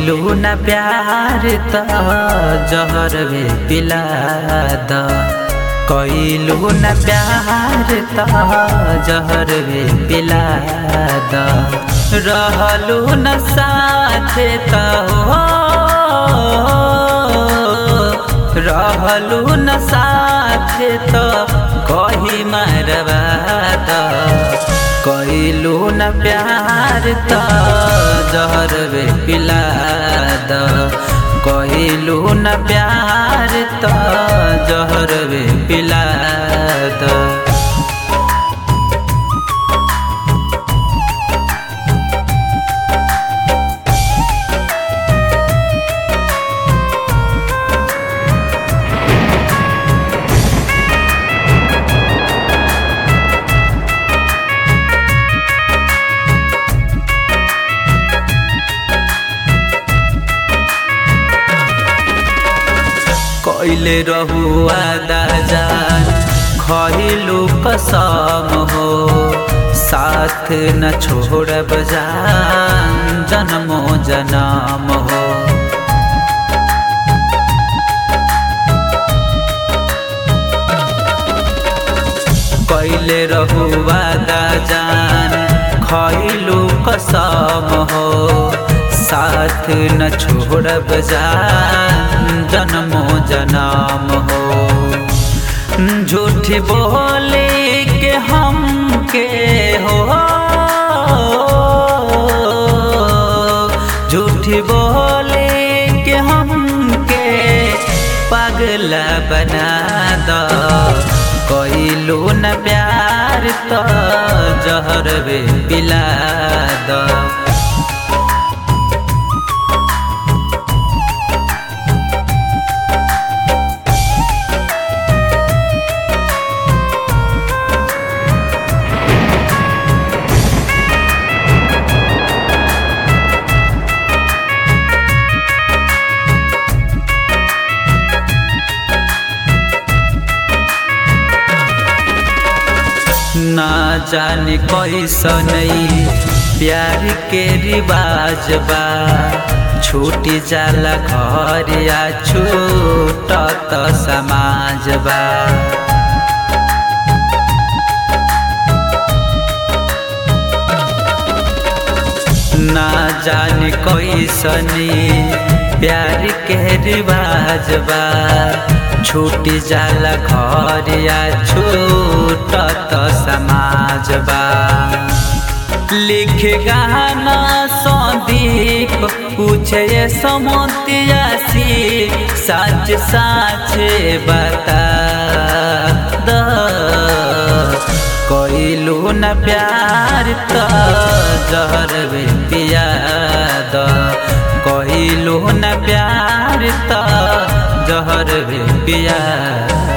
कइलू न प्यार त जहर वे पिला द कइलू न प्यार त जहर वे पिला द रहलू न साथे त हो रहलू न साथे त कही मरवा द कइलू न प्यार त जहर वे पिला द कइलू न प्यार त जहर वे पिला द कइले रहुआ दाजान खइलू कसम हो साथ न छोड़ब जान जन्मो जनम हो कइले रहुआ दाजान खइलू कसम हो साथ न छोड़ब जान जन्मो जनम हो झूठ बोले के हम के हो झूठ बोले के हम के पागल बना द कइलू न प्यार त जहर वे पिला द ना जाने कैसन प्यार के रिवाज बा छूटी जाला घर या छूटत समाज बा ना जाने कैसन प्यार के रिवाज बा छूट जाला घर या छूटत समाज बा लिख गाना संदीप पूछे समोतियासी सच साच बता द कइलू न प्यार त जहर वे पिया द कइलू न प्यार त जहर वे पिया